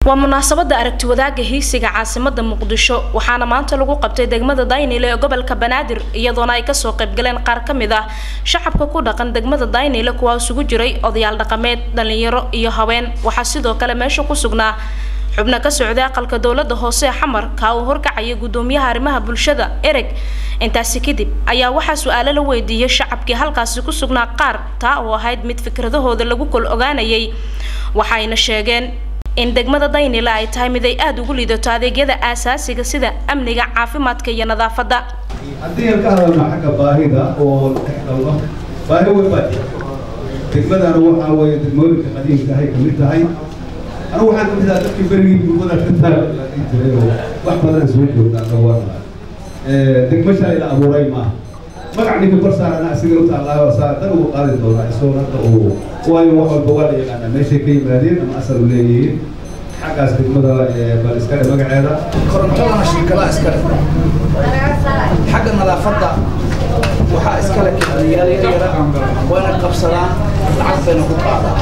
waa munaasabada aragti wadaaga hiisiga caasimada muqdisho waxaana maanta lagu qabtay degmada daynile ee gobolka banaadir iyadoona ay kasoo qaybgaleen qaar ka mid ah shacabka ku dhaqan degmada daynile kuwaa isugu jiray odayaal dhaqameed dhalinyaro iyo haween waxaa sidoo kale meesha ku sugnaa xubno ka socday aqalka dowlada hoose ee xamar kaa uu horkacaya gudoomiyaha arrimaha bulshada ereg intaasi kadib ayaa waxaa su-aalo la weydiiyey shacabkii halkaasi ku sugnaa qaar taa oo ahayd mid fikradahooda lagu kol ogaanayay waxayna sheegeen in degmada daynile ay tahay mid ay aada ugu liidato adeegyada aasaasiga sida amniga caafimaadka iyo nadaafadda haddii aan ka hadalno xagga baahida oo dhexgalno baahi weyn baa jirta degmadana waxaa weeye degmooyinka qadiimka ahay kamid tahay anigu waxaan kamid ahaa dadkii berigii bulmada ka taagii jiray oo wax badan soo joognaa dhawaana degmo shalay la abuuray maaha magac ninka kor saarana asiga u taallaayo saa dan ugu qaadi doonaa isagoo hadda uu waayo wax walba waa la yaqaanaa meeshay ka yimaadeen ama asal u leeyihiin xaggaas degmada bal iskale magaceeda korontadana shirkadaha iskale xagga nadaafadda waxaa iskale kiciliyaal yaryara wayna qabsadaan lacag bayna ku qaadaan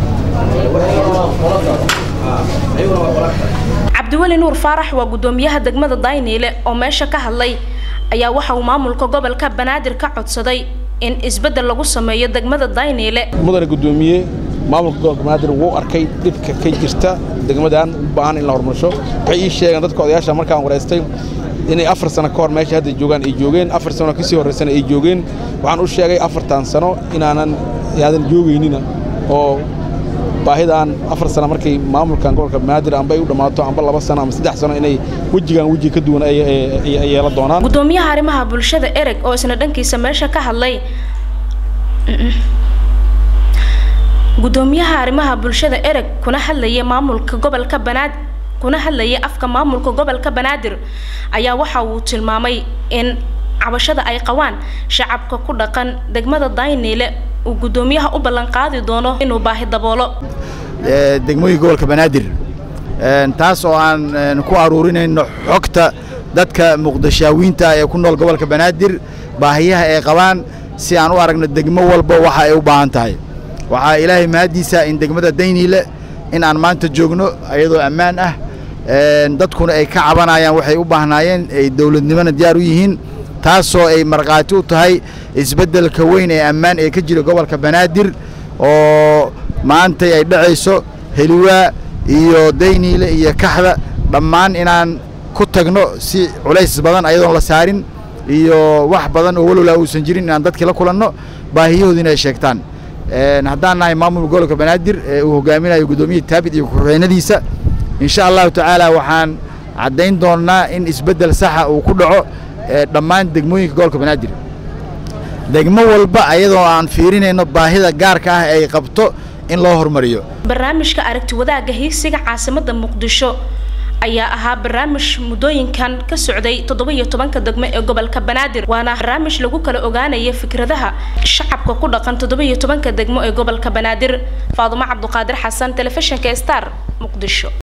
ayaguna waa qola kale cabdiweli nuur faarax waa gudoomiyaha degmada dayniile oo meesha ka hadlay ayaa waxa uu maamulka gobolka banaadir ka codsaday in isbeddel lagu sameeyo degmada dayniile mudane gudoomiye maamulka gobolka banaadir wuu arkay dhibka ka jirta degmadan u baahan in la horumarsho waxay ii sheegeen dadka odayaasha markaan wareystay inay afar sano ka hor meesha hadda joogaan ay joogeen afar sano kasii horraysana ay joogeen waxaan u sheegay afartan sano inaanan aadan joogaynina oo baahidan afar sano markay maamulkan gobolka banaadir amba ay u dhammaato amba laba sano ama saddex sano inay wejigan weji ka duwan ay yeela doonaan gudoomiyaha arrimaha bulshada ereg oo isna dhankiisa meesha ka hadlay gudoomiyaha arrimaha bulshada ereg kuna hadlaya maamulka gobolka banaadir kuna hadlaya afka maamulka gobolka banaadir ayaa waxa uu tilmaamay in cabashada ay qabaan shacabka ku dhaqan degmada dayniile uu gudoomiyaha u ballan qaadi doono inuu baahi daboolo degmooyinka gobolka banaadir taas oo aan ku aruurinayno xogta dadka muqdishaawiinta ee ku nool gobolka banaadir baahiyaha ay qabaan si aan u aragno degmo walba waxa ay u baahan tahay waxaa ilaahay mahaddiisa in degmada dayniile in aan maanta joogno iyadoo ammaan ah dadkuna ay ka cabanayaan waxay u baahnaayeen ay dowladnimona diyaar u yihiin taasoo ay markhaati u tahay isbeddelka weyn ee ammaan ee ka jira gobolka banaadir oo maantay ay dhacayso heliwaa iyo dayniile iyo kaxda dhammaan inaan ku tagno si culays badan ayadoon la saarin iyo wax badan oo walowlaa uusan jirin inaan dadkii la kulanno baahiyahoodina ay sheegtaan haddaan nahay maamulka gobolka banaadir ee uu hogaaminayo guddoomiyaha taabit iyo ku-xigeenadiisa insha allahu tacaala waxaan caddayn doonnaa in isbeddel saxa uu ku dhaco dhammaan degmooyinka gobolka banaadir degmo walba ayadoo aan fiirinayno baahida gaarka ah ay qabto in loo horumariyo barnaamijka aragti wadaagga hiigsiga caasimada muqdisho ayaa ahaa barnaamij muddooyinkan ka socday toddoba-iyo tobanka degmo ee gobolka banaadir waana barnaamij lagu kala ogaanaya fikradaha shacabka ku dhaqan toddoba-iyo tobanka degmo ee gobolka banaadir faadumo cabduqaadir xasan telefishinka star muqdisho